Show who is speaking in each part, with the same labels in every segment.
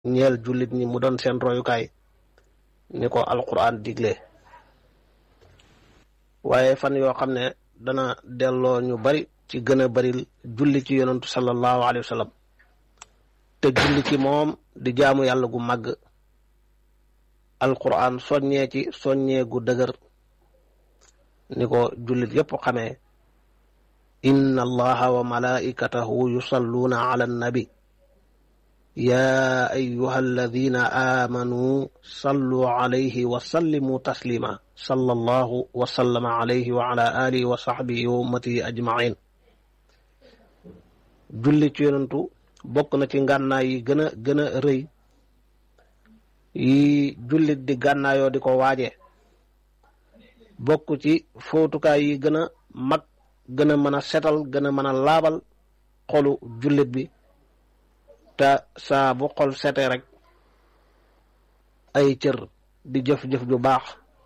Speaker 1: ñeel jullit ñi mu doon seen royukaay ni ko alquran digle waaye fan yoo xam ne dana delloo ñu bari ci gën a baril julli ci yonantu sallallahu alayhi wa sallam te julli ci moom di jaamu yàlla gu màgg alquran soññee ci soññee gu dëgër ni ko jullit yépp xamee inna allaha wa malaikatahu yusalluuna ala annabi yaa ayuha alladina aamanuu sallu alayhi wa sallimu taslima sallallahu wa sallama alayhi wa ala alihi wa sahbihi wa ummatihi ajmain julli ci yonantu bokk na ci ngànnaay yi gën a gën a rëy yi jullit di gànnaayoo di ko waaje bokk ci fóotukaay yi gën a mag gën a mën a setal gën a mën a laabal xolu jullit bi te saa bu xol sete rek ay cër di jëf-jëf ju baax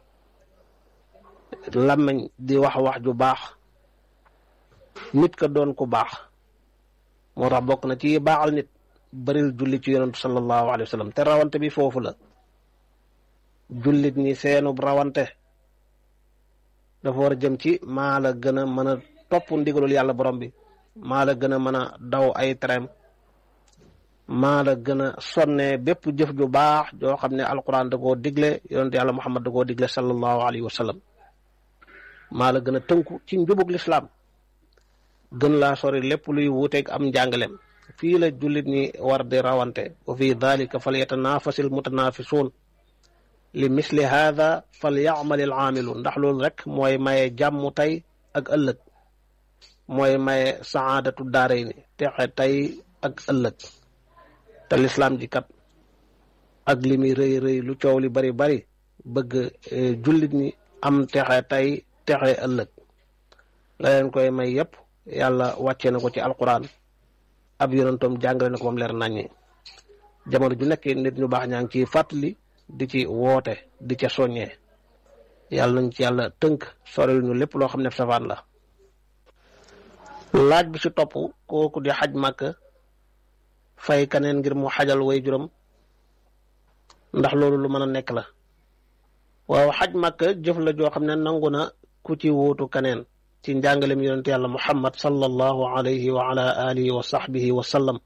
Speaker 1: làmmiñ di wax wax ju baax nit ka doon ku baax moo tax bokk na ci baaxal nit baril julli ci yonentu sallallahu alayhi wa sallam te rawante bi foofu la jullit ñi seenub rawante dafa war a jëm ci maa la gën a mën a topp ndigalul yàlla borom bi maa la gën a mën a daw ay trem maa la gën a sonne bépp jëf ju baax joo xam ne alquran da koo digle yonentu yàlla muhammad da koo digle sallallahu alayhi wa sallam maa la gën a tënku ci njubug lislaam gën laa sori lépp luy wuuteeg am njàngalem fii la jullit ñi war di rawante wa fi dalika fal yatanaafasil mutanaafisuun li misli haada fal yaamalil aamiluun ndax loolu rek mooy maye jàmm tey ak ëllëg mooy maye saadatu daarayni texe tey ak ëllëg te lislaam ji kat ak li muy rëy rëy lu coow li bari bari bëgg jullit ñi am texe tey texe ëllëg la leen koy may yépp yàlla wàccee na ko ci alquran ab yonentoom jàngale na ko moom leer naññi jamono ju nekk nit ñu baax ñaa ngi ciy fàttali di ci woote di ca soññee yàlla nañ ci yàlla tënk soril ñu lépp loo xam ne safaan la laaj bi ci topp kooku di xaj màkk fay kaneen ngir mu xajal way juróom ndax loolu lu mën a nekk la waaw xaj màkk jëf la joo xam ne nangu na ku ci wóotu kaneen ci njàngalem yonente yàlla muhammad sallallahu alayhi wa ala alihi wa sahbihi wa sallam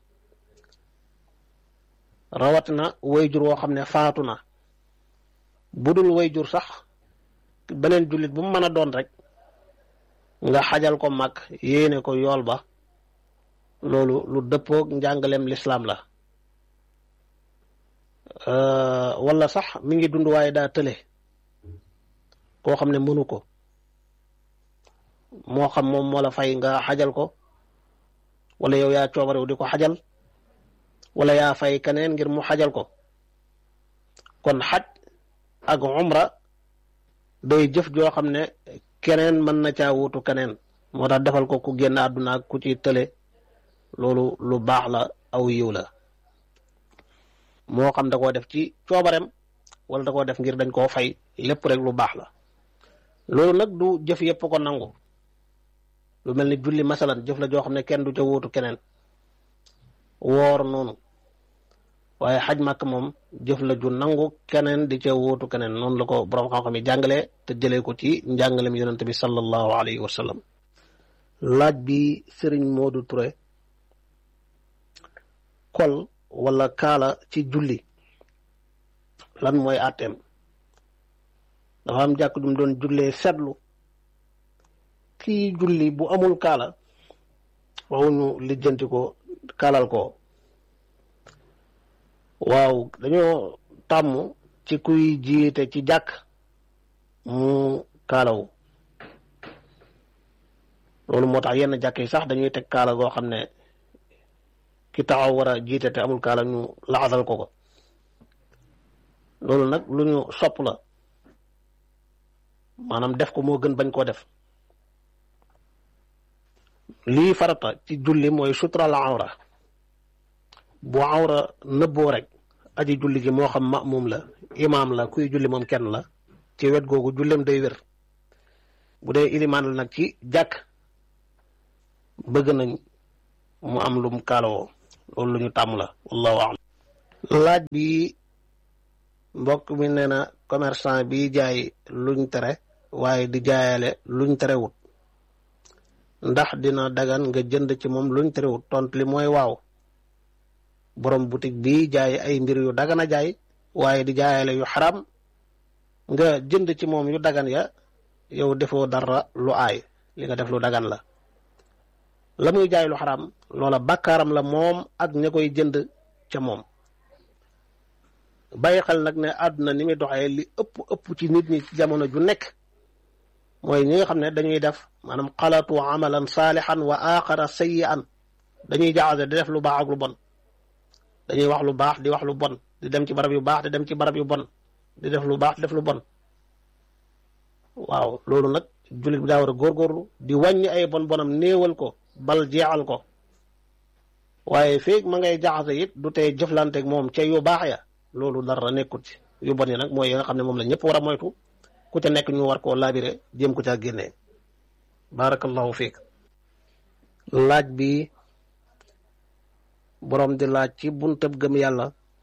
Speaker 1: rawat na wayjur woo xam ne faatu na budul wayjur sax beneen jullit bu mu mën a doon rek nga xajal ko mag yéene ko yool ba loolu lu dëppoog njàngalem lislaam la wala sax mi ngi dund waaye daa tële koo xam ne mënu ko moo xam moom moo la fay nga xajal ko wala yow yaa coobarew di ko xajal wala yaa fay keneen ngir mu xajal ko kon xaj ak umra day jëf joo xam ne keneen mën na caa wuutu keneen moo tax defal ko ku génn àdduna ak ku ci tële loolu lu baax la aw yiw la moo xam da koo def ci coobarem wala da koo def ngir dañ koo fay lépp rek lu baax la loolu nag du jëf yépp ko nangu lu mel ni julli masalan jëf la joo xam ne kenn du ca wuutu keneen woor noonu waaye xaj màkk moom jëf la ju nangu keneen di ca wuutu keneen noonu la ko borom xam-xam yi jàngalee te jëlee ko ci njàngalem yonente bi sallallahu alayhi wa sallam laaj bi sëriñ Modou Touré kol wala kaala ci julli lan mooy àtteem dafa am jàkk jum doon jullee seetlu kii julli bu amul kaala waxuñu lijjanti ko kaalal ko waaw dañoo tàmm ci kuy jiite ci jàkk mu kaalawu loolu moo tax yenn jàkk yi sax dañuy teg kaala goo xam ne ki taxaw war a jiite te amul kaala ñu laxasal ko ko loolu nag lu ñu sopp la maanaam def ko moo gën bañ koo def lii farata ci julli mooy sutral awra bu awra nëbboo rek aji julli ji moo xam ma'mum la imaam la kuy julli moom kenn la ci wet googu jullem day wér bu dee ilimaan la nag ci jàkk bëgg nañ mu am lum kaalawoo loolu lu ñu tàmm la wallahu a'lam laaj bi mbokk mi nee na commerçant bi jaay luñ tere waaye di jaayale luñ terewut ndax dina dagan nga jënd ci moom luñ terewut tont li mooy waaw borom boutique bi jaay ay mbir yu dagan a jaay waaye di jaayale yu xaram nga jënd ci moom yu dagan ya yow defoo dara lu aay li nga def lu dagan la la muy jaay lu xaram loola bàkkaaram la moom ak ña koy jënd ca moom bàyyi xel nag ne àdduna ni muy doxee li ëpp ëpp ci nit ñi ci jamono ju nekk mooy ñi nga xam ne dañuy def maanaam xalatu amalan saalixan wa aaxara sayyi'an dañuy jaxase di def lu baax ak lu bon dañuy wax lu baax di wax lu bon di dem ci barab yu baax di dem ci barab yu bon di def lu baax def lu bon waaw loolu nag jullit bi daa war a góorgóorlu di wàññi ay bon bonam néewal ko bal jeexal ko waaye feeg ma ngay jaxase it du tey jëflanteeg moom ca yu baax ya loolu dara nekkut ci yu bon yi nag mooy yi nga xam ne moom la ñëpp war a moytu ku ca nekk ñu war koo laabire jéem ko caa génnee barakallahu fiik laaj bi boroom di laaj ci buntab gëm yàlla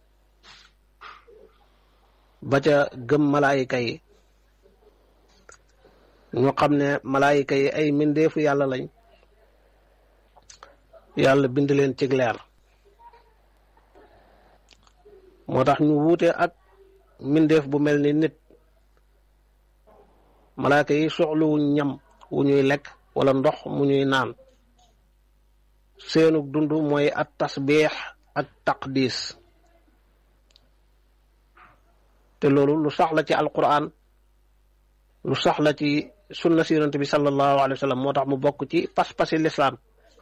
Speaker 1: ba ca gëm malaayika yi ñu xam ne malaayika yi ay mbindeefu yàlla lañ yàlla bind leen ci leer moo tax ñu wuute ak mbindeef bu mel ni nit malaayika yi soxluwuñ ñam wu ñuy lekk wala ndox mu ñuy naan seenu dund mooy at tasbiix ak taqdis te loolu lu sax la ci alquran lu sax la ci sunna si yonent bi sallallahu alayhi wa sallam moo tax mu bokk ci pas-pasi lislaam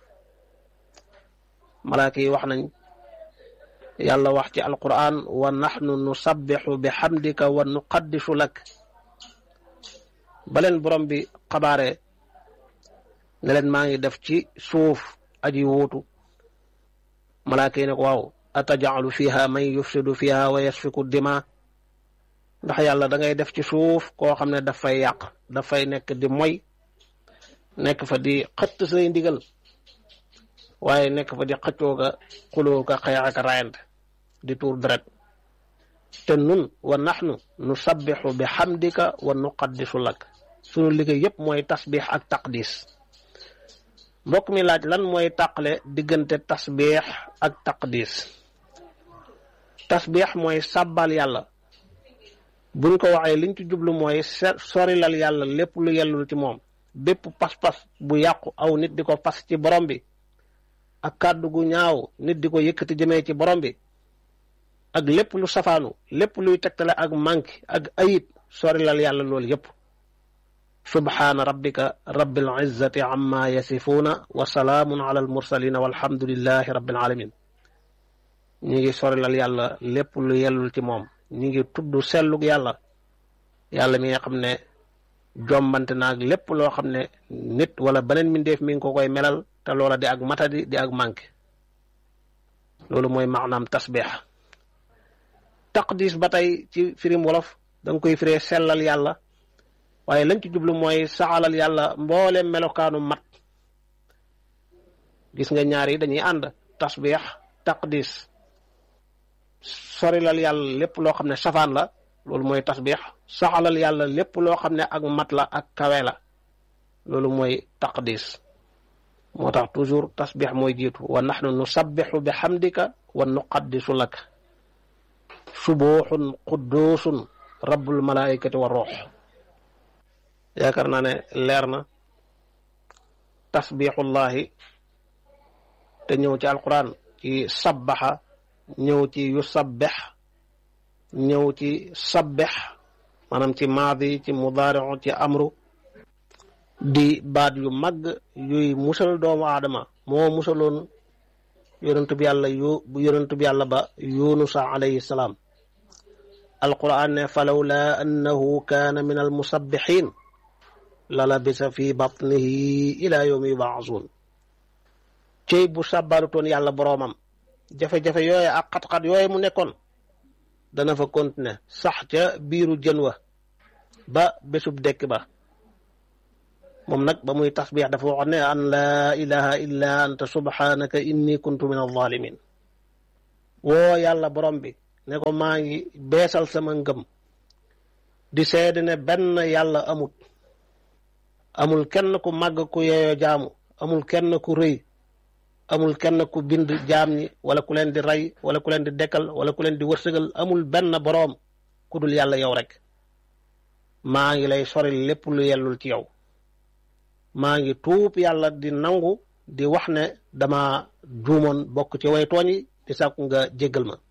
Speaker 1: malaaka yi wax nañ yàlla wax ci alquran wa naxnu nusabbixu bi xamdika wa nuqaddisu lak baleen borom bi xabaare ne leen maa ngi def ci suuf aji wuutu malaaka yi ne ko waaw atajalu fiha man yufsidu fiha wa yasfiku dima ndax yàlla da ngay def ci suuf koo xam ne daf fay yàq daf fay nekk di moy nekk fa di xëtt say ndigal waaye nekk fa di xëccoo ka xuloo ka xeex ak rayante di tuur deret te nun wa naxnu nu sabbixu bi xamdika wa nuqaddisu lak sunu liggéey yépp mooy tasbix ak taqdis mbokk mi laaj lan mooy tàqale diggante tasbix ak taqdis tasbix mooy sàbbal yàlla buñ ko waxee liñ ci jublu mooy sorilal yàlla lépp lu yellul ci moom bépp pas-pas bu yàqu aw nit di ko fas ci borom bi ak kàddu gu ñaaw nit di ko yëkkati jëmee ci borom bi ak lépp lu safaanu lépp luy tegtale ak manque ak ayib sorilal yàlla loolu yépp subhaana rabbika rabbil izzati amma yasifuuna wa salaamun ala al mursalina walhamdulillahi rabbil alamin ñu ngi sorilal yàlla lépp lu yellul ci moom ñu ngi tudd sellug yàlla yàlla mi nga xam ne jombante naag lépp loo xam ne nit wala beneen mbindeef mi ngi ko koy melal te loola di ak matadi di ak manqué loolu mooy maanaam tasbix taqdis ba tey ci firim wolof da nga koy firee sellal yàlla waaye lañ ci jublu mooy saxalal yàlla mboole melokaanu mat gis nga ñaar yi dañuy ànd tasbix taqdis sorilal yàlla lépp loo xam ne safaan la loolu mooy tasbix saxalal yàlla lépp loo xam ne ak mat la ak kawe la loolu mooy taqdis moo tax toujours tasbix mooy jiitu wa naxnu nusabbixu bi xamdika wa nuqaddisu lak subuuxun qudduusun rabbul malaikati wa ruux yaakaar naa ne leer na tasbixullahi te ñëw ci alquran ci sabbaxa ñëw ci yu sabbex ñëw ci sabbex maanaam ci maadi ci mudaariu ci amru di baat yu mag yuy musal doomu aadama moo musaloon yonentu bi yàlla yu yonentu bi yàlla ba yunusa alayhi salaam alquran ne falawla annahu kaana min almusabbihin la labisa fi batnihi ila yawmi yubaasuun cey bu sàbbalutoon yàlla boroomam jafe-jafe yooye ak xat-xat yooye mu nekkoon dana fa continuer sax ca biiru jën wa ba bésub dekk ba moom nag ba muy tasbix dafa wax ne an laa ilaha illa anta subhanaka inni kuntu min alzalimin woo yàlla borom bi ne ko maa ngi beesal sama ngëm di seede ne benn yàlla amut amul kenn ku màgg ku yeeyoo jaamu amul kenn ku rëy amul kenn ku bind jaam ñi wala ku leen di rey wala ku leen di dekkal wala ku leen di wërsëgal amul benn boroom ku dul yàlla yow rek maa ngi lay sori lépp lu yellul ci yow maa ngi tuub yàlla di nangu di wax ne dama juumoon bokk ci way tooñ yi di sàkku nga jéggal ma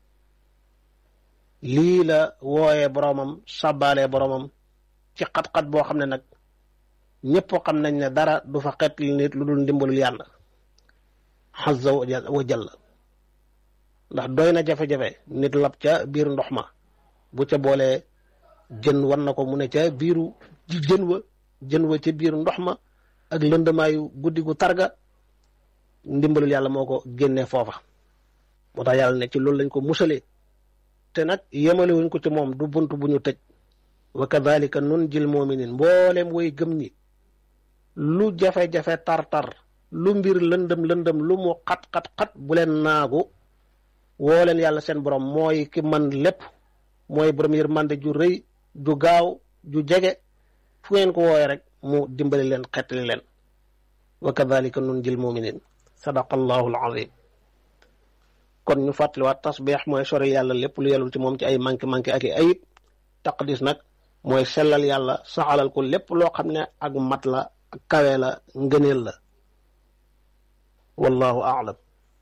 Speaker 1: lii la wooyee boroomam sàbbaalee boroomam ci xat-xat boo xam ne nag ñëpp xam nañ ne dara du fa xet li nit lu dul ndimbalul yàlla xazza wa jalla ndax doy na jafe-jafe nit lab ca biir ndox ma bu ca boolee jën war na ko mu ne ca biiru jën wa jën wa ca biir ndox ma ak lëndamaayu guddi gu targa ndimbalul yàlla moo ko génnee foofa moo tax yàlla ne ci loolu lañ ko musalee te nag yemale wuñ ko ci moom du bunt bu ñu tëj wa kadhalika nun jil muminin mbooleem way gëm ñi lu jafe-jafe tar-tar lu mbir lëndëm lëndëm lu mu xat-xat-xat bu leen naagu woo leen yàlla seen borom mooy ki man lépp mooy borom yërmande ju rëy ju gaaw ju jege fu ngeen ko wooye rek mu dimbali leen xettali leen wa kadhalika nun jil muminin sadaqa allahu alazim kon ñu fàttaliwaat tasbeex mooy sori yàlla lépp lu yelul ci moom ci ay manqué manqué ak i ayib taqdis nag mooy sellal yàlla saxalal ko lépp loo xam ne ak mat la ak kawe la ngëneel la wallahu aalam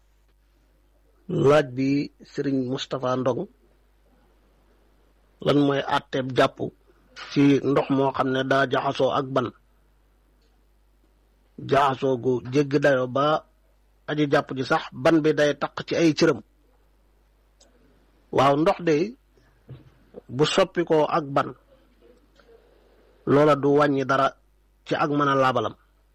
Speaker 1: laaj bi sëriñ Moustapha Ndong lan mooy àtteeb jàpp ci ndox moo xam ne daa jaxasoo ak ban jaxasoo gu jéggi dayo ba aji jàpp ji sax ban bi day taq ci ay cëram waaw ndox de bu soppi ko ak ban loola du wàññi dara ci ak mën a laabalam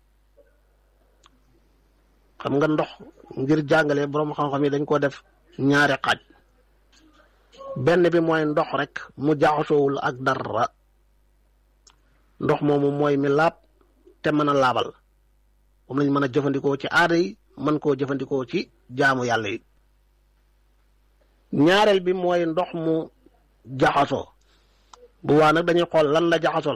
Speaker 1: xam nga ndox ngir jàngale boroom xam-xam yi dañ ko def ñaari xaaj benn bi mooy ndox rek mu jaxasoowul ak dara ndox moomu mooy mi laab te mën a laabal moom lañ mën a jëfandikoo ci aada yi mën koo jëfandikoo ci jaamu yàlla yi ñaareel bi mooy ndox mu jaxasoo bu waa nag dañuy xool lan la jaxasool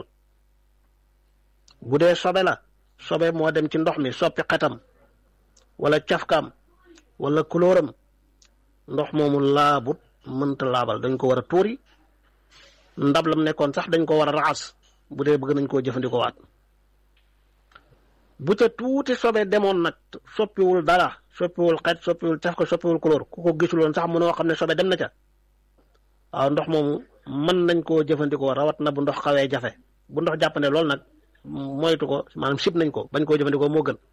Speaker 1: bu dee sobe la sobe moo dem ci ndox mi soppi xetam wala cafkaam wala kulóoram ndox moomu laabut mënta laabal dañ ko war a tuuri ndab lam nekkoon sax dañ ko war a raxas bu dee bëgg nañ koo jëfandikoo waat bu ca tuuti sobe demoon nag soppiwul dara soppiwul xet soppiwul caf ko soppiwul kulóor ku ko gisuloon sax mënoo xam ne sobe dem na ca waaw ndox moomu mën nañ koo jëfandikoo rawat na bu ndox xawee jafe bu ndox jàppande loolu nag moytu ko maanaam sib nañ ko bañ koo jëfandikoo moo gën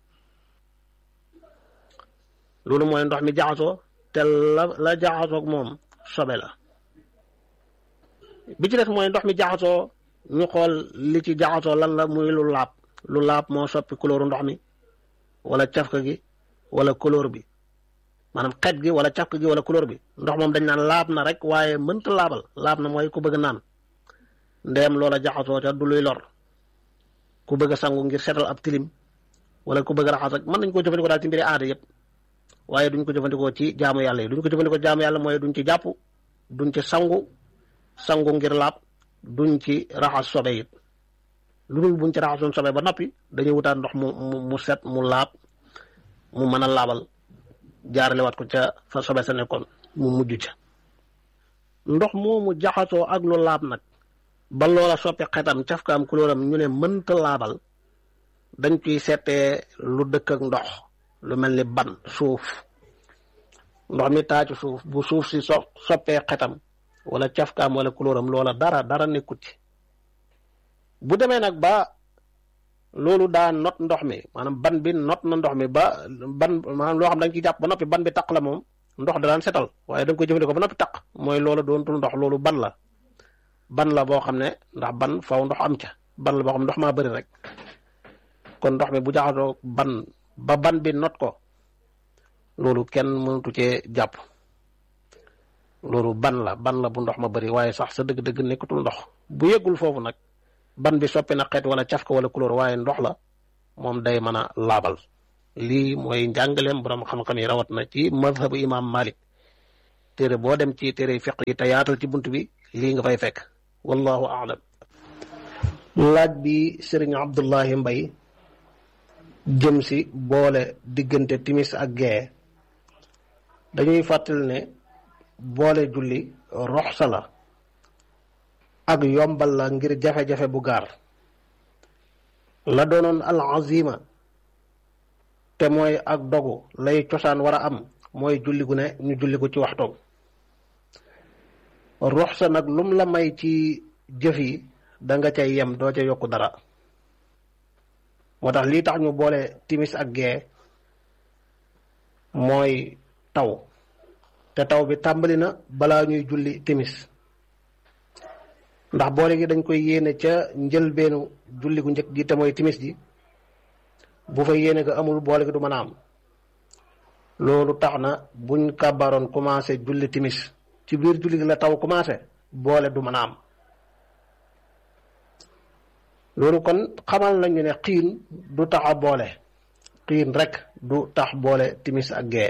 Speaker 1: loolu mooy ndox mi jaxasoo te la la jaxasoog moom sobe la bi ci des mooy ndox mi jaxasoo ñu xool li ci jaxasoo lan la muy lu laab lu laab moo soppi couleur ndox mi wala cafka gi wala couleur bi maanaam xet gi wala cafka gi wala couleur bi ndox moom dañ naan laab na rek waaye mënta laabal laab na mooy ku bëgg naan ndeem loola jaxasoo ca du luy lor ku bëgg a sangu ngir setal ab tilim wala ku bëgg a raxas rek mën nañ koo jëfandikoo daal ci mbiri aada yëpp waaye duñ ko jëfandikoo ci jaamu yàlla yi duñ ko jëfandikoo jaamu yàlla mooy duñ ci jàpp duñ ci sangu sangu ngir laab duñ ci raxas sobe it lu dul buñ ci raxasoon sobe ba noppi dañuy wutaat ndox mu mu set mu laab mu mën a laabal jaarale waat ko ca fa sobe sa nekkoon mu mujj ca ndox moomu jaxasoo ak lu laab nag ba loola soppi xetam cafkaam kulóoram ñu ne mënta laabal dañ ciy seetee lu dëkk ak ndox lu mel ni ban suuf ndox mi taa ci suuf bu suuf si so soppee xetam wala cafkaam wala kulóoram loola dara dara nekkut ci bu demee nag ba loolu daa not ndox mi maanaam ban bi not na ndox mi ba ban maanaam loo xam da nga ciy jàpp ba noppi ban bi taq la moom ndox da daan setal waaye da nga koy jëfandikoo ba noppi taq mooy loola doontul ndox loolu ban la ban la boo xam ne ndax ban faw ndox am ca ban la boo xam ndox maa bëri rek kon ndox mi bu jaxasoo ban ba ban bi not ko loolu kenn mënatu cee jàpp loolu ban la ban la bu ndox ma bëri waaye sax sa dëgg-dëgg nekkatul ndox bu yeggul foofu nag ban bi soppi na xeet wala cafka wala couleur waaye ndox la moom day mën a laabal lii mooy njàngaleem borom xam-xam yi rawat na ci madhabu imam malik téere boo dem ci téere fiq yi te yaatal ci bunt bi lii nga fay fekk wallahu aalam laaj bi sëriñ Abdullahi Mbay jëm si boole diggante timis ak gee dañuy fàttali ne boole julli roxsa la ak yombal la ngir jafe-jafe bu gaar la doonoon al azima te mooy ak dogu lay cosaan war a am mooy julli gu ne ñu julli ko ci waxtoom roxsa nag lum la may ci jëf yi da nga cay yem doo ca yokku dara moo tax lii tax ñu boole timis ak gee mooy taw te taw bi tàmbali na balaa ñuy julli timis ndax boole gi dañ koy yéene ca njëlbeenu julli gu njëkk gi te mooy timis ji bu fa yéene ga amul boole gi du mën a am loolu tax na buñ kàbbaroon commencé julli timis ci biir julli gi la taw commencé boole du mën a am loolu kon xamal nañu ne xiin du tax a boole xiin rek du tax boole timis ak gee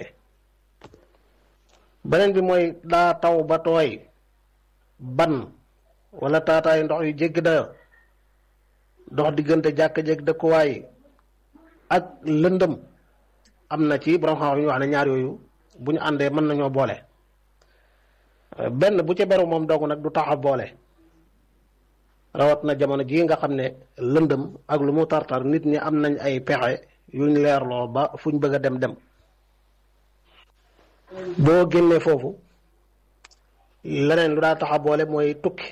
Speaker 1: beneen bi mooy daa taw ba tooy ban wala taataay ndox yu jégg dayo dox diggante jàkk-jégg dëkkuwaay ak lëndëm am na ci borom xam-xam ñu wax ne ñaar yooyu bu ñu àndee mën nañoo boole benn bu ca beru moom dong nag du tax a boole rawat na jamono jii nga xam ne lëndëm ak lu mu tartar nit ñi am nañ ay pexe yuñ leerloo ba fuñ bëgg a dem dem boo génnee foofu leneen lu daa tax a boole mooy tukki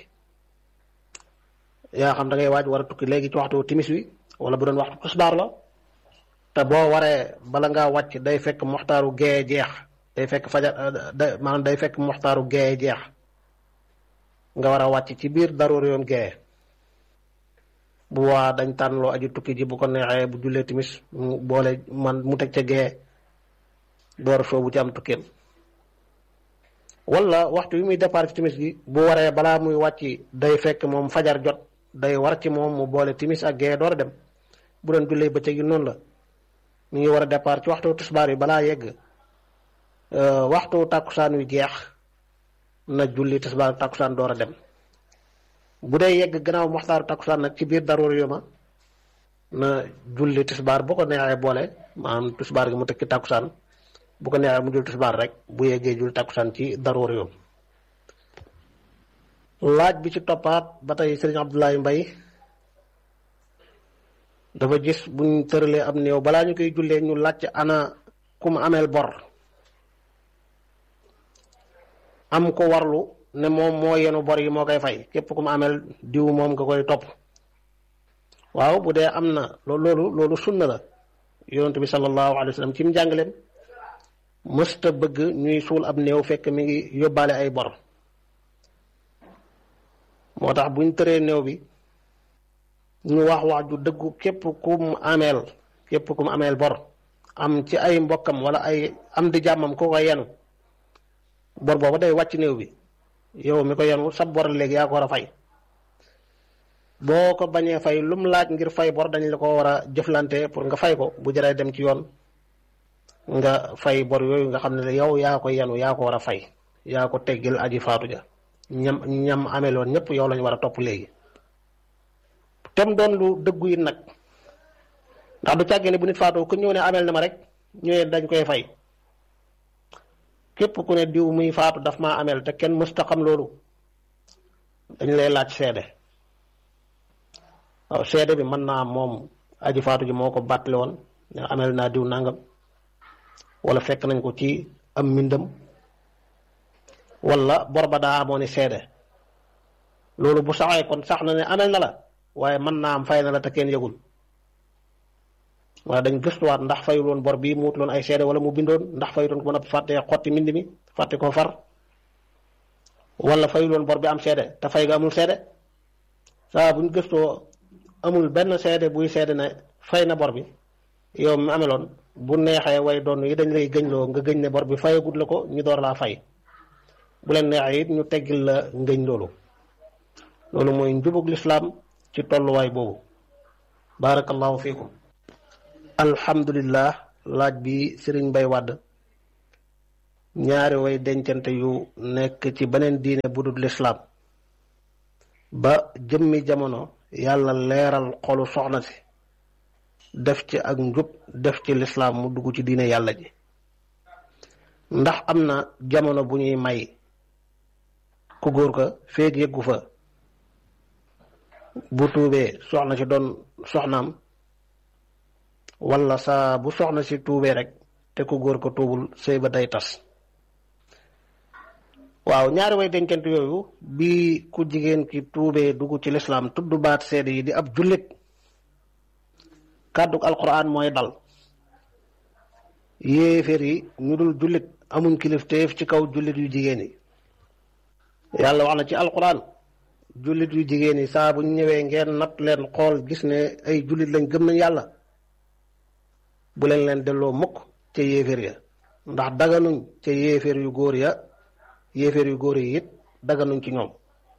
Speaker 1: yaa xam da ngay waaj war a tukki léegi ci waxtu timis wi wala bu doon waxtu tisbaar la te boo waree bala ngaa wàcc day fekk moxtaaru gee jeex day fekk fajar da maanaam day fekk moxtaaru gee jeex nga war a wàcc ci biir daroor yoom gee bu waa dañ tànnloo aju tukki ji bu ko neexee bu jullee timis mu boole man mu teg ca gee door soo bu ci am tukkeem wala waxtu wi muy départ ci timis gi bu waree balaa muy wàcc day fekk moom fajar jot day war ci moom mu boole timis ak gee door a dem bu doon jullee bëccëg yi noonu la mu ngi war a départ ci waxtu tisbaar yi balaa yegg waxtu tàkkusaan wi jeex na julli tisbaar ak tàkkusaan door a dem bu dee yegg gannaaw waxtaaru tàkkusaan nag ci biir daroor yoma na julli tisbaar bu ko neexee boole maanaam tisbaar gi mu teg ci tàkkusaan bu ko neexee mu jul tisbaar rek bu yeggee jul tàkkusaan ci daroor yoom laaj bi ci toppaat ba tey sëriñ Abdoulaye Mbay dafa gis buñ tëralee am néew balaa ñu koy jullee ñu laaj ana ku mu ameel bor am ko warlu ne moom moo yenu bor yi moo koy fay képp ku mu ameel diw moom nga koy topp waaw bu dee am na loolu loolu sunna la yonent bi sallallahu alayhi wa sallam ci mu jàngaleem mësta bëgg ñuy suul ab néew fekk mi ngi yóbbaale ay bor moo tax buñ tëree néew bi ñu wax wax ju dëggu képp ku mu ameel képp ku mu ameel bor am ci ay mbokkam wala ay am di jàmmam ku ko yenu bor booba day wàcc néew bi yow mi ko yenu sab bor léegi yaa ko war a fay boo ko bañee fay lu mu laaj ngir fay bor dañ la ko war a jëflante pour nga fay ko bu jëree dem ci yoon nga fay bor yooyu nga xam ne yow yaa ko yenu yaa ko war a fay yaa ko teggil aji faatu ja ñam ñam ameloon ñëpp yow lañu war a topp léegi tem doon lu dëggu yi nag ndax du càggee ne bu nit faatoo ku ñëw ne amel na ma rek ñëwee dañ koy fay képp ku ne diw muy faatu daf maa amel te kenn mësta xam loolu dañ lay laaj seede waaw seede bi mën naa moom aji faatu ji moo ko bàttale woon ne amel naa diw nangam wala fekk nañ ko ci am mbindam wala bor ba daa amoon ni seede loolu bu saxee kon sax na ne amel na la waaye mën naa am fay na la te kenn yëgul waaye dañ gëstuwaat ndax fayul woon bor bii mu wut loon ay seede wala mu bindoon ndax fayuloon ko mën a fàtte xotti mbind mi fàtte ko far wala fayul woon bor bi am seede te fay ga amul seede saa buñ gëstoo amul benn seede buy seede ne fay na bor bi yow mi ameloon bu neexee way doon yi dañ lay gëñloo nga gëñ ne bor bi fayagut la ko ñu door laa fay bu leen neexee it ñu teggil la ngëñ loolu loolu mooy njubug lislaam ci tolluwaay boobu barakallahu fiikum alhamdulillah laaj bi sëriñ Mbay Wàdd ñaari way dencante yu nekk ci beneen diine bu dul lislaam ba jëmmi jamono yàlla leeral xolu soxna si def ci ak njub def ci lislaam mu dugg ci diine yàlla ji ndax am na jamono bu ñuy may ku góor ka feeg yëggu fa bu tuubee soxna si doon soxnaam wala saa bu soxna si tuubee rek te ku góor ko tuubul sëy ba day tas waaw ñaari way dencante yooyu bi ku jigéen ki tuubee dugg ci lislaam tudd baat seede yi di ab jullit kàdduk alquran mooy dal yéeféer yi ñu dul jullit amuñ kilifteef ci kaw jullit yu jigéen yi yàlla wax na ci alquran jullit yu jigéen yi saa bu ñu ñëwee ngeen natt leen xool gis ne ay jullit lañ gëm nañ yàlla bu leen leen delloo mukk ca yéeféer ya ndax daganuñ ca yéeféer yu góor ya yéeféer yu góor yi it daganuñ ci ñoom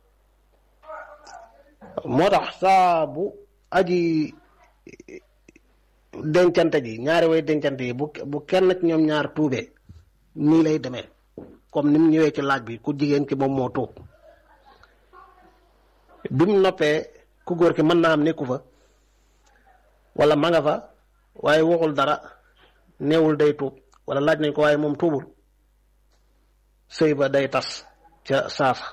Speaker 1: moo tax saa bu aji dencante ji ñaari way dencante yi bu bu kenn ci ñoom ñaar tuubee nii lay demee comme ni mu ñëwee ci laaj bi ku jigéen ki moom moo tuub bi mu noppee ku góor ki mën naa am nekku fa wala ma nga fa waaye waxul dara neewul day tuub wala laaj nañ ko waaye moom tuubul sëy ba day tas ca saasa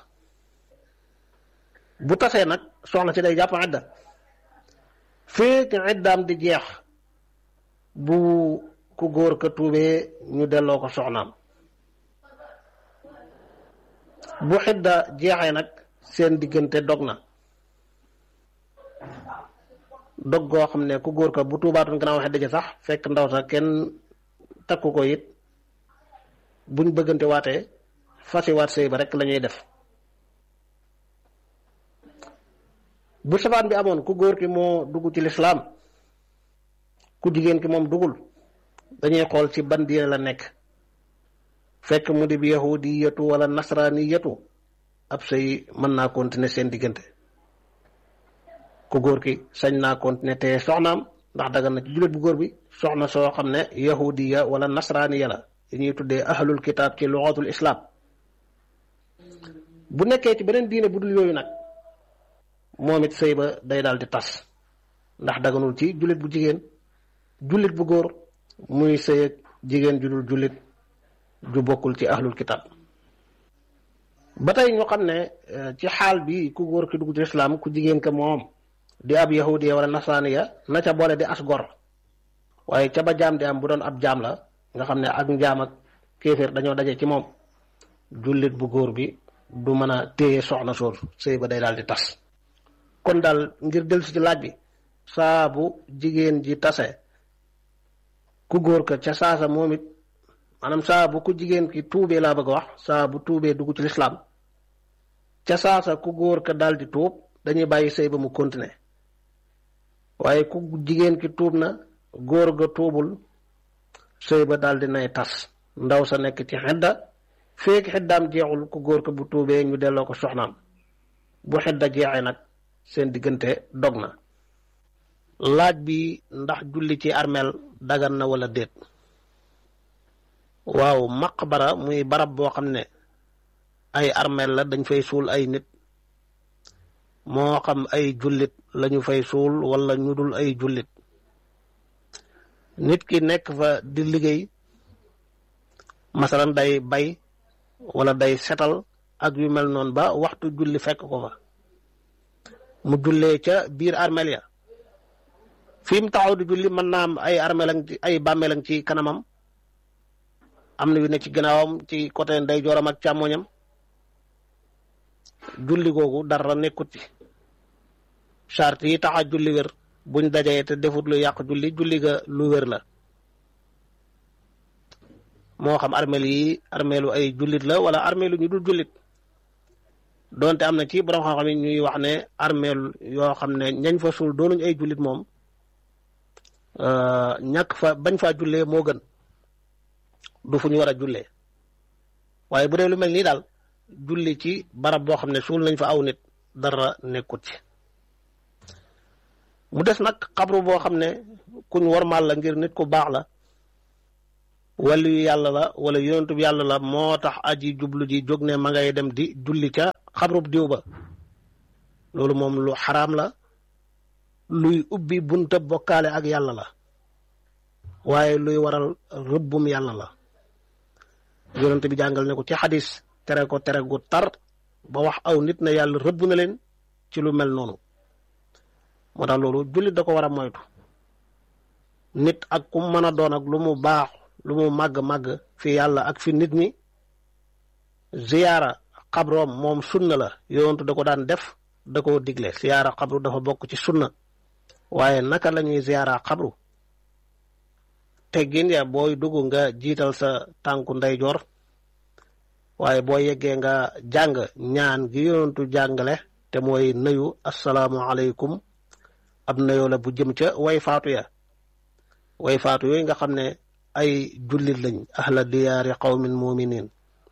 Speaker 1: bu tasee nag soxna si day jàpp idda fekk iddaam di jeex bu ku góor ka tuubee ñu delloo ko soxnaam bu xidda jeexee nag seen diggante dog na dog goo xam ne ku góor ka bu tuubaatoon gannaaw xidda ji sax fekk ndaw sax kenn takku ko it buñ bëggante waatee fasiwaat sëy ba rek la ñuy def bu safaan bi amoon ku góor ki moo dugg ci lislaam ku jigéen ki moom dugul dañuy xool ci ban diine la nekk fekk mu di bi yahudiyatu wala nasraniyatu ab sëy mën naa continuer seen diggante ku góor ki sañ naa continuer te soxnaam ndax dagan na ci jullit bu góor bi soxna soo xam ne yahudiya wala nasraniya la yi ñuy tuddee ahlul kitaab ci luxatul islam bu nekkee ci beneen diine bu dul yooyu nag moom it sëy ba day daal di tas ndax daganul ci jullit bu jigéen jullit bu góor muy sëy ak jigéen ju dul jullit ju bokkul ci ahlul kitaab ba tey ñu xam ne ci xaal bi ku góor ki dugg ci islam ku jigéen ka moom di ab yahudiya wala nasraaniya na ca boole di as gor waaye ca ba jaam di am bu doon ab jaam la nga xam ne ak njaam ak kéeféer dañoo daje ci moom jullit bu góor bi du mën a téye soxna soor sëy ba day daal di tas kon daal ngir dellusi ci laaj bi saa bu jigéen ji tase ku góor ka ca saasa moom it maanaam saa bu ku jigéen ki tuubee laa bëgg a wax saa bu tuubee dugg ci lislaam ca saasa ku góor ka daal di tuub dañuy bàyyi sëy ba mu continuer waaye ku jigéen ki tuub na góor ga tuubul sëy ba daal di nay tas ndaw sa nekk ci xedda feek xeddaam jeexul ku góor ko bu tuubee ñu delloo ko soxnaam bu xedda jeexee nag seen diggante dog na laaj bi ndax julli ci armeel dagan na wala déet waaw maqbara muy barab boo xam ne ay armeel la dañ fay suul ay nit moo xam ay jullit lañu fay suul wala ñu dul ay jullit nit ki nekk fa di liggéey masalan day bay wala day setal ak yu mel noonu ba waxtu julli fekk ko fa mu jullee ca biir armeel ya fi mu taxaw di julli mën naa am ay armeelang ci ay bàmmeelang ci kanamam am na yu ne ci gannaawam ci côté ndeyjooram ak càmmoñam julli googu dara nekkut ci charte yi tax a julli wér buñ dajee te defut lu yàq julli julli ga lu wér la moo xam armeel yi armeelu ay jullit la wala armeelu ñu dul jullit donte am na ci borom xam-xam yi ñuy wax ne armeel yoo xam ne ñañ fa suul doonuñ ay jullit moom ñàkk fa bañ faa jullee moo gën du fu ñu war a jullee waaye bu dee lu mel nii daal julli ci barab boo xam ne suul nañ fa aw nit dara nekkut ci mu des nag xabru boo xam ne kuñ warmaal la ngir nit ku baax la wàllu yu yàlla la wala yonentub yàlla la moo tax aji jublu ji jóg ne ma ngay dem di julli ca xabrub diw ba loolu moom lu xaraam la luy ubbi bunta bokkaale ak yàlla la waaye luy waral rëbbum yàlla la yonent bi jàngal ne ko ci xadis tere ko tere gu tar ba wax aw nit na yàlla rëbb na leen ci lu mel noonu moo tax loolu jullit da ko war a moytu nit ak ku mën a doon ak lu mu baax lu mu màgg-màgg fi yàlla ak fi nit ñi ziyaara xabroom moom sunna la yonentu da ko daan def da koo digle ziyaara xabru dafa bokk ci sunna waaye naka la ñuy ziyaara xabru teggin ya booy dugg nga jiital sa tànku ndeyjoor waaye boo yeggee nga jàng ñaan gi yonentu jàngale te mooy nuyu asalaamu aleykum ab nuyoo la bu jëm ca way faatu ya way faatu yooyu nga xam ne ay jullit lañ ahla diyaari qawmin muminin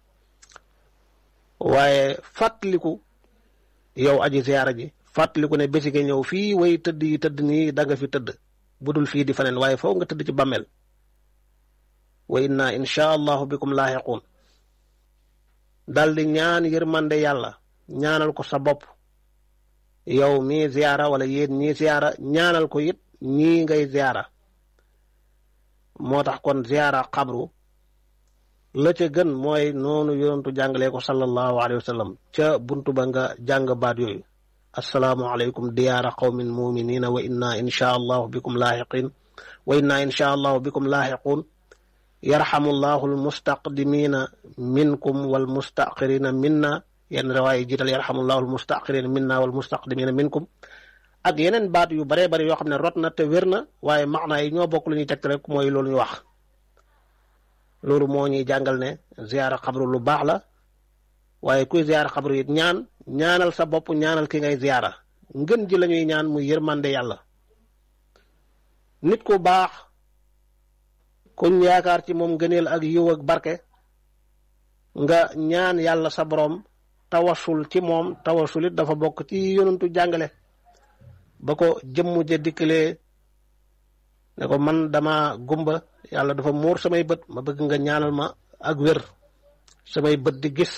Speaker 1: waaye fàttaliku yow aji ziyaara ji fàttaliku ne bési nga ñëw fii way tëdd yi tëdd nii da nga fi tëdd budul fii di faneen waaye foo nga tëdd ci bàmmeel wa inna insha allahu bikum laaxiquun dal di ñaan yërmande yàlla ñaanal ko sa bopp yow mii ziyaara wala yéen ñii ziyaara ñaanal ko it ñii ngay ziyaara moo tax kon ziyaara xabru la ca gën mooy noonu yonentu jàngalee ko sallallahu alayhi wa sallam ca buntu ba nga jàng baat yooyu assalaamu aleykum diyaara qawmin muminina wa inna insha allahu bikum laaxiqin wa inna insha allahu bikum laaxiquun yarxamu llahu almustaqdimina minkum walmustaqirina minna yenn riwaay jiital yarxamu llahu almustaqirina minna walmustaqdimina minkum ak yeneen baat yu baree bari yoo xam ne rot na te wér na waaye maanaa yi ñoo bokk lu ñuy tegte rek mooy loolu ñu wax loolu moo ñuy jàngal ne ziyaara xabru lu baax la waaye kuy ziyaara xabru it ñaan ñaanal sa bopp ñaanal ki ngay ziyaara ngën ji la ñuy ñaan muy yërmande yàlla nit ku baax kuñ yaakaar ci moom ngëneel ak yiw ak barke nga ñaan yàlla sa borom tawasul ci moom tawasul it dafa bokk ci yonentu jàngale ba ko jëmm ja dikkalee ne ko man dama gumba yàlla dafa muur samay bët ma bëgg nga ñaanal ma ak wér samay bët di gis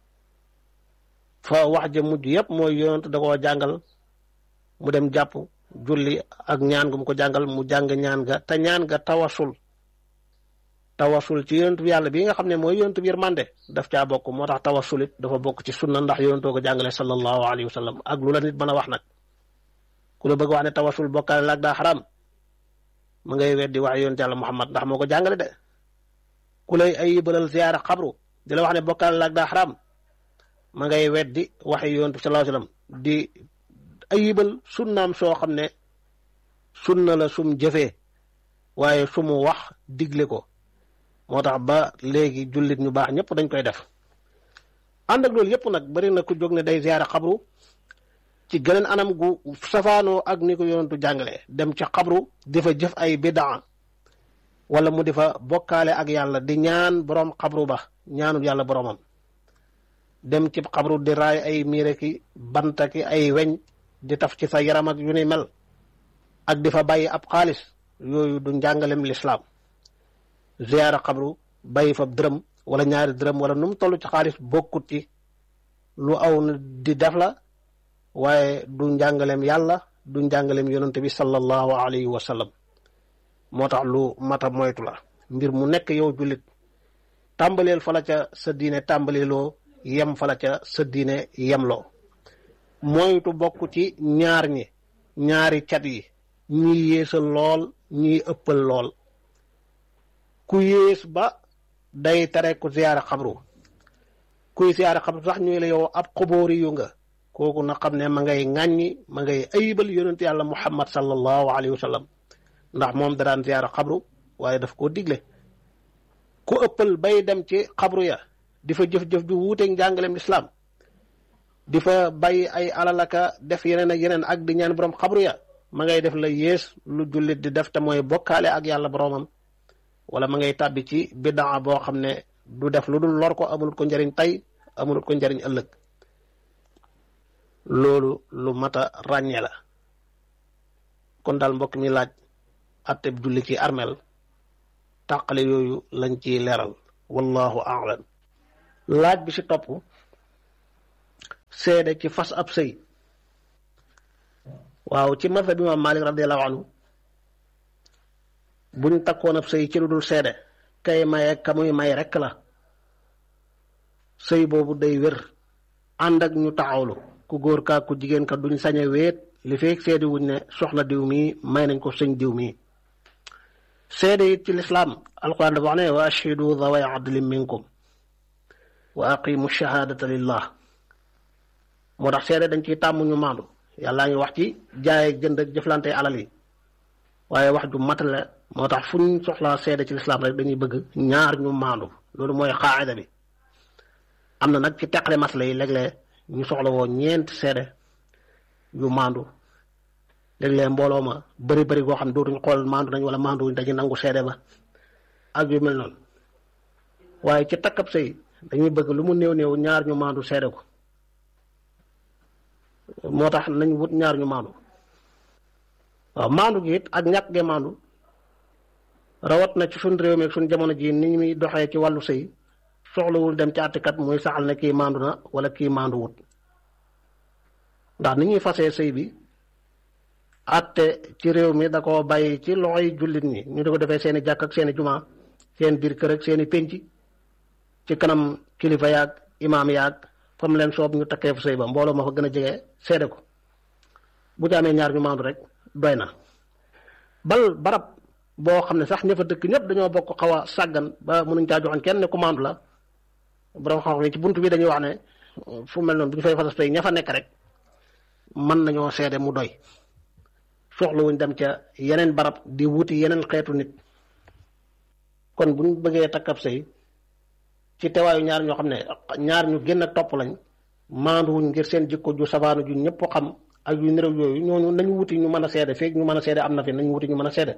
Speaker 1: fa wax ja mujj yépp mooy yonent da koo jàngal mu dem jàpp julli ak ñaan gu mu ko jàngal mu jàng ñaan ga te ñaan ga tawasul tawasul ci yonent bi yàlla bii nga xam ne mooy yonent bi yërmande daf caa bokk moo tax tawasul it dafa bokk ci sunna ndax yonentoo ko jàngale sallallahu alayhi wa sallam ak lu la nit mën a wax nag ku la bëgg wax ne tawasul bokkaale laag daa xaram ma ngay weddi wax yonent yàlla Muhammad ndax moo ko jàngale de ku lay ayibalal ziyaara xabru di la wax ne bokkaale laag daa xaram ma ngay weddi waxi yonent bi sallallahu alayhi wa sallam di ayibal sunnaam soo xam ne sunna la sum jëfee waaye su mu wax digle ko moo tax ba léegi jullit ñu baax ñëpp dañ koy def ànd ak loolu yëpp nag bari na ku jóg ne day ziyaara xabru ci geneen anam gu safaanoo ak ni ko yonentu jàngale dem ca xabru di fa jëf ay bidaa wala mu di fa bokkaale ak yàlla di ñaan boroom xabru ba ñaanul yàlla boroomam dem ci xabru di raay ay miire ki banta ki ay weñ di taf ci sa yaram ak yu ni mel ak di fa bàyyi ab xaalis yooyu du njàngalem lislaam ziyaara xabru bàyyi fa dërëm wala ñaari dërëm wala nu mu toll ci xaalis bokkut ci lu aw di def la waaye du njàngaleem yàlla du njàngaleem yonante bi sallallahu alayhi wa sallam moo tax lu mata moytu la mbir mu nekk yow jullit tàmbaleel fa la ca sa diine tàmbaleeloo yem fa la ca sa diine yemloo moytu bokk ci ñaar ñi ñaari cat yi ñii yéesal lool ñii ëppal lool ku yées ba day tere ku ziyaara xabru kuy ziyaara xabru sax ñuy la yow ab xubóori yu nga kooku na xam ne ma ngay ŋàññi ma ngay ayibal yonent yàlla muhammad sallallahu alayhi wa sallam ndax moom da daan ziyaara xabru waaye daf koo digle ku ëppal bay dem ci xabru ya di fa jëf-jëf ju wuuteeg njàngaleem lislaam di fa bàyyi ay alalaka def yeneen ak yeneen ak di ñaan borom xabru ya ma ngay def la yées lu jullit di def te mooy bokkaale ak yàlla boromam wala ma ngay tàbbi ci bidaa boo xam ne du def lu dul lor ko amul ko njëriñ tey amul ko njëriñ ëllëg loolu lu mat a ràññee la kon daal mbokk mi laaj atteb julli ci armel tàqale yooyu lañ ciy leeral wallahu a'lam laaj bi ci topp seede ci fas ab sëy waaw ci mazhab imam Malik radiyallahu anhu buñ takkoon ab sëy ci lu dul seede kay maye ka muy may rekk la sëy boobu day wér ànd ak ñu taxawlu ku góor kaa ku jigéen ka duñ sañe wéet li feek seede wuñ ne soxna diw mii may nañ ko sëñ diw mii seede it ci lislaam alquran dafa wax ne wa ashhidu daway adlin minkum wa aqimu shahadata lillah moo tax seede dañ ciy tàmm ñu maandu yàllaa ngi wax ci jaay jënd ak jëflante alal yi waaye wax ju matale moo tax fu ñu soxlaa seede ci lislaam rek dañuy bëgg ñaar ñu maandu loolu mooy xaayida bi am na nag ci teqale masla yi léeg-léeg ñu soxla woo ñeent seede yu maandu léeg-léeg mbooloo ma bëri bëri goo xam dootuñ xool maandu nañ wala maandu dañuy nangu seede ba ak yu mel noonu waaye ci takkab sëy dañuy bëgg lu mu néew néew ñaar ñu maandu seede ko moo tax nañ wut ñaar ñu maandu waaw maandu gi it ak ñàkk ge maandu rawat na ci suñ réew mi ak suñ jamono ji ni muy doxee ci wàllu sëy soxlawul dem ci àttekat muy saxal ne kii maandu na wala kii maandu wut ndax ni ñuy fasee sëy bi àtte ci réew mi da ko bàyyi ci loxoy jullit ñi ñu di ko defee seeni jàkk ak seeni jumaa seen biir kër ak seeni pénc ci kanam kilifa yaag imaam yaag fa mu leen soob ñu takkee fu sëy ba mbooloo ma fa gën a jege seede ko bu ci amee ñaar ñu maandu rek doy na bal barab boo xam ne sax ña fa dëkk ñëpp dañoo bokk xaw a sàggan ba mënuñ caa joxoon kenn ne ku maandu la borom xam ne ci buntu bi dañuy wax ne fu mel noonu bu ñu fay fasas tey ña fa nekk rek mën nañoo seede mu doy soxlawuñ dem ca yeneen barab di wuti yeneen xeetu nit kon bu ñu bëggee takkab sëy ci teewaayu ñaar ñoo xam ne ñaar ñu génn ak topp lañ maanduwuñ ngir seen jikko ju safaanu ju ñëpp xam ak yu nirew yooyu ñooñu nañu wuti ñu mën a seede feeg ñu mën a seede am na fi nañu wuti ñu mën a seede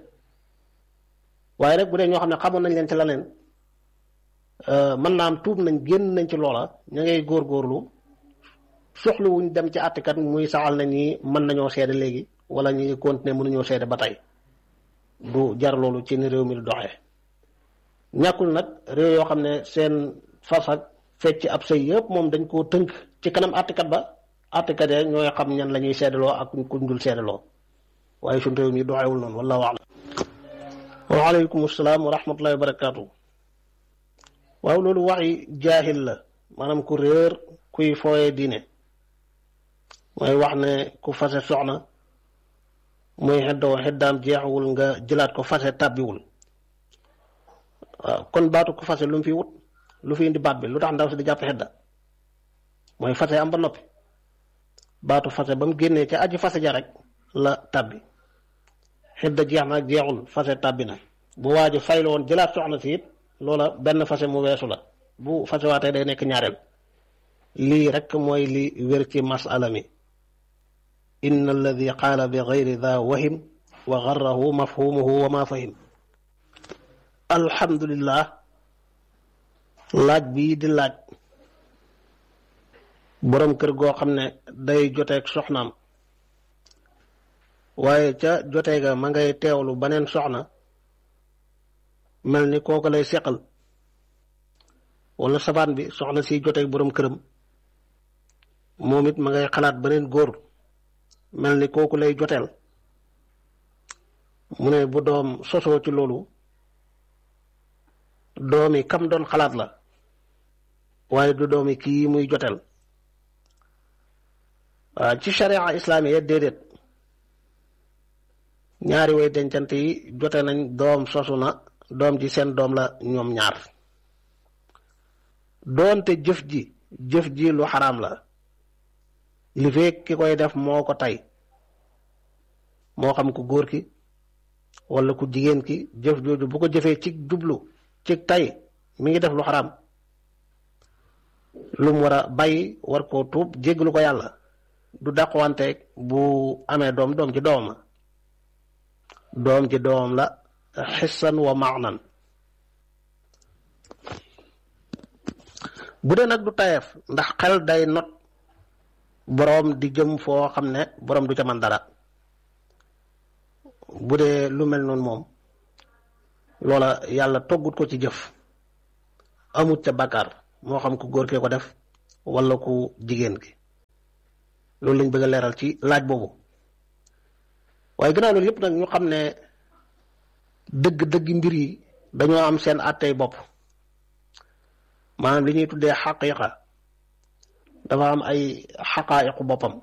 Speaker 1: waaye rek bu dee ñoo xam ne xamoon nañ leen ci leneen mën naa am tuub nañ génn nañ ci loola ña ngay góorgóorlu soxlawuñ dem ci àttekat muy saxal na ñi mën nañoo seede léegi wala ñi ngi continuer mënuñoo seede ba tey du jar loolu ci ni réew mi di doxee ñàkkul nag réew yoo xam ne seen fas ak fecc ab sëy yëpp moom dañ koo tënk ci kanam àttekat ba àttekat ya ñooy xam ñan la ñuy seedaloo ak kuñ dul seedaloo waaye suñ réew mi doxewul noonu wallahu a'lam waaleykum salaam wa rahmatullahi wa barakaatu waaw loolu waxi jaahil la maanaam ku réer kuy fooye diine mooy wax ne ku fase soxna muy xeddoo xeddaam jeexawul nga jëlaat ko fase tàbbiwul waaw kon baatu ku fase lu mu fi wut lu fi indi baat bi lu tax ndaw si di jàpp xedda mooy fase am ba noppi baatu fase ba mu génnee ca aji fase ja rek la tàbbi xedda jeex na ak jeexul fase tàbbi na bu waa ji fay la woon jëlaat soxna si it loola benn fase mu weesu la bu fase waatee day nekk ñaareel lii rek mooy li wér ci masala mi inna alladi qaala bi gayri da wahim wa garrahu mafhumuhu wa ma fahim alhamdulillah laaj bii di laaj boroom kër goo xam ne day joteeg soxnaam waaye ca jotee ga ma ngay teewlu baneen soxna mel ni kooku lay seqal wala sabaan bi soxna si joteeg boroom këram moom it ma ngay xalaat beneen góor mel ni kooku lay joteel mu ne bu doom sosoo ci loolu doomi kam doon xalaat la waaye du doomi kii muy joteel waaw ci sharia islaamiya déedéet ñaari way dencante yi jote nañ doom sosu na doom ji seen doom la ñoom ñaar doonte jëf ji jëf ji lu xaraam la li fekk ki koy def moo ko tey moo xam ku góor ki wala ku jigéen ki jëf jooju bu ko jëfee ci jublu ci tey mi ngi def lu xaraam lu mu war a bàyyi war koo tuub jéggalu ko yàlla du dàquwanteeg bu amee doom doom ci doomam la doom ci doomam la xissan wa maanan bu dee nag du tayeef ndax xel day not boroom di jëm foo xam ne boroom du ca man dara bu dee lu mel noonu moom loola yàlla toggut ko ci jëf amut ca bàkkaar moo xam ku góor kee ko def wala ku jigéen gi loolu lañ bëgg a leeral ci laaj boobu waaye gannaaw loolu yëpp nag ñu xam ne dëgg-dëgg mbir yi dañoo am seen àttey bopp maanaam li ñuy tuddee xaqiiqa dafa am ay xaqaayiqu boppam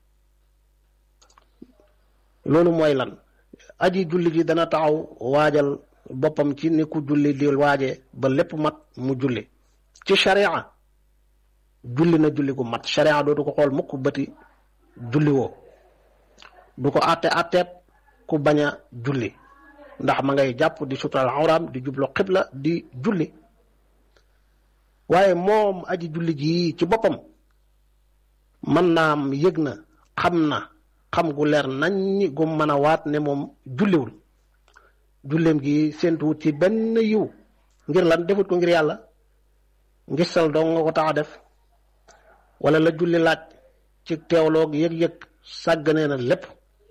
Speaker 1: loolu mooy lan aji julli ji dana taxaw waajal boppam ci ni ku julli di waaje ba lépp mat mu julli ci sharia julli na julli gu mat sharia dootu ko xool mukk bëti julli woo du ko àtte àtteeb ku bañ a julli ndax ma ngay jàpp di sutural awraam di jublu xibla di julli waaye moom aji julli ji ci boppam mën naam yëg na xam na xam gu leer nañ gu mën a waat ne moom julliwul julleem gi séentuwut ci benn yiw ngir lan defut ko ngir yàlla ngistal dong nga ko tax a def wala la julli laaj ci teewloog yëg-yëg sàgganee na lépp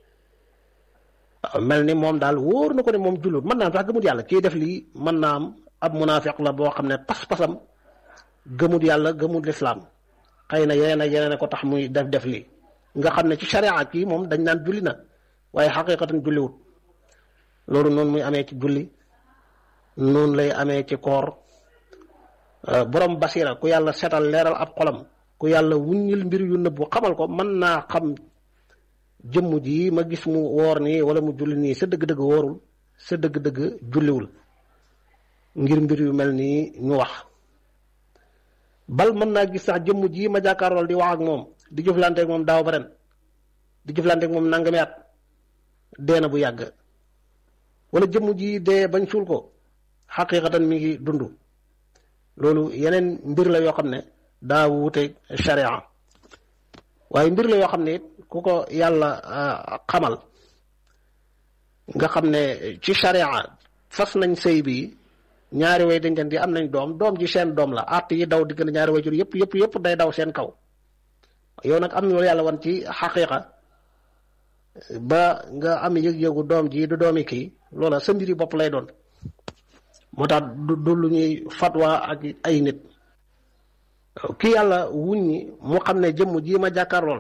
Speaker 1: mel ni moom daal wóor na ko ne moom jullut mën naa am sax gëmut yàlla kii def lii mën naa am ab munaafiq la boo xam ne pas-pasam gëmut yàlla gëmut lislaam xëy na yeneen ak yeneen ko tax muy def def lii nga xam ne ci sharia kii moom dañ naan julli na waaye xaqiqatan julliwut loolu noonu muy amee ci julli noonu lay amee ci koor borom basira ku yàlla setal leeral ab xolam ku yàlla wuññil mbir yu nëbbu xamal ko mën naa xam jëmm ji ma gis mu woor nii wala mu julli nii sa dëgg-dëgg woorul sa dëgg-dëgg julliwul ngir mbir yu mel nii ñu wax bal mën naa gis sax jëmm ji ma jàkkaarlool di wax ak moom di jëflanteeg moom daaw ba ren di jëflanteeg moom nangami at dee na bu yàgg wala jëmm ji dee bañ suul ko xaqiqatan mi ngi dund loolu yeneen mbir la yoo xam ne daa wuute sharia waaye mbir la yoo xam ne it ku ko yàlla xamal nga xam ne ci sharia fas nañ sëy bi ñaari way dañ di am nañ doom doom ji seen doom la àtt yi daw diggante ñaari way jur yëpp yëpp yëpp day daw seen kaw yow nag am na yàlla wan ci xaqiqa ba nga am yëg-yëgu doom ji du doomi kii loola sa mbiri bopp lay doon moo tax du du lu ñuy fatwa ak ay nit ki yàlla wuññi mu xam ne jëmm ji ma jàkkaarlool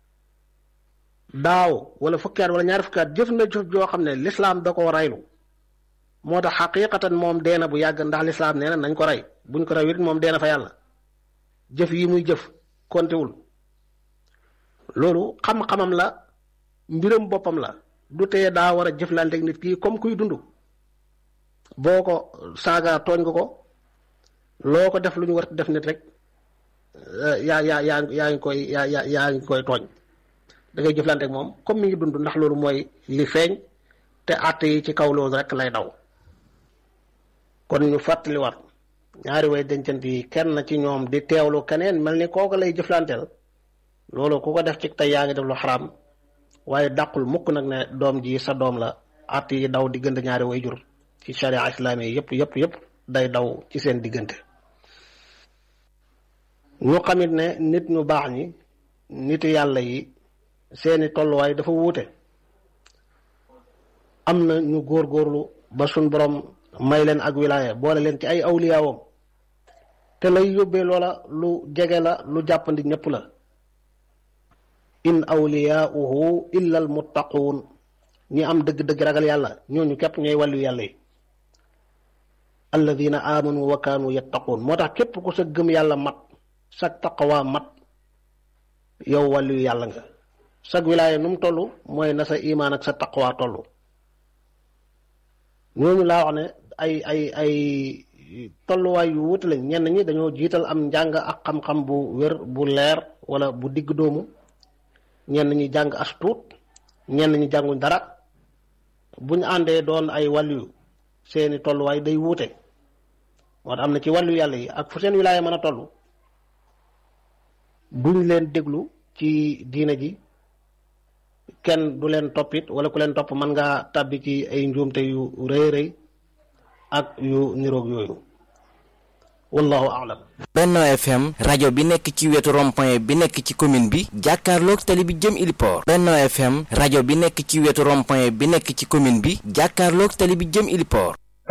Speaker 1: daaw wala fukki at wala ñaari fukki at jëf na jëf joo xam ne lislaam da ko raylu moo tax xaqiqatan moom dee na bu yàgg ndax lislaam nee na nañ ko rey buñ ko rey it moom dee na fa yàlla jëf yi muy jëf kontewul loolu xam-xamam la mbiram boppam la du teye daa war a jëflanteeg nit kii comme kuy dund boo ko saaga tooñ nga ko loo ko def lu ñu war def nit rek yaa yaa yaa yaa ngi koy yaa yaa yaa ngi koy tooñ da ngay jëflanteeg moom comme mi ngi dund ndax loolu mooy li feeñ te àtte yi ci kaw loolu rek lay daw kon ñu fàttaliwaat ñaari way dencant yi kenn ci ñoom di teewlu keneen mel ni kooku lay jëflanteel loolu ku ko def ci tey yaa ngi def lu xaraam waaye dàqul mukk nag ne doom ji sa doom la àtte yi daw diggante ñaari way jur ci sharia islaami yi yëpp yëpp yëpp day daw ci seen diggante ñu xamit ne nit ñu baax ñi nitu yàlla yi seeni tolluwaay dafa wuute am na ñu góorgóorlu ba suñ borom may leen ak wilaaya boole leen ci ay awliyaawam te lay yóbbee loola lu jege la lu jàppandi ñëpp la in awliyaauhu illa al muttaquun ñi am dëgg-dëgg ragal yàlla ñooñu képp ñooy wàllu yàlla yi alladina amanu wa kaanu yattaquun moo tax képp ku sa gëm yàlla mat sag taqawaa mat yow wàllu yàlla nga sag wilaaya nu mu toll mooy na sa imaan ak sa taqawaa toll ñooñu laa wax ne ay ay ay tolluwaay yu wuute lañ ñenn ñi dañoo jiital am njàng ak xam-xam bu wér bu leer wala bu digg doomu ñenn ñi jàng as tuut ñenn ñi jànguñ dara bu ñu àndee doon ay wàllu seeni tolluwaay day wuute moo tax am na ci wàllu yàlla yi ak fu seen wilaaya mën a toll duñ leen déglu ci diina ji kenn du leen toppit wala ku leen topp mën ngaa tàbbi ci ay njuumte yu rëy rëy ak yu niroog yooyu wallahu aalam
Speaker 2: Benno FM rajo bi nekk ci wetu rond-point bi nekk ci commune bi jàkkaarloog tali bi jëm Iliport Benno FM rajo bi nekk ci wetu rond-point bi nekk ci commune bi jàkkaarloog tali bi jëm Iliport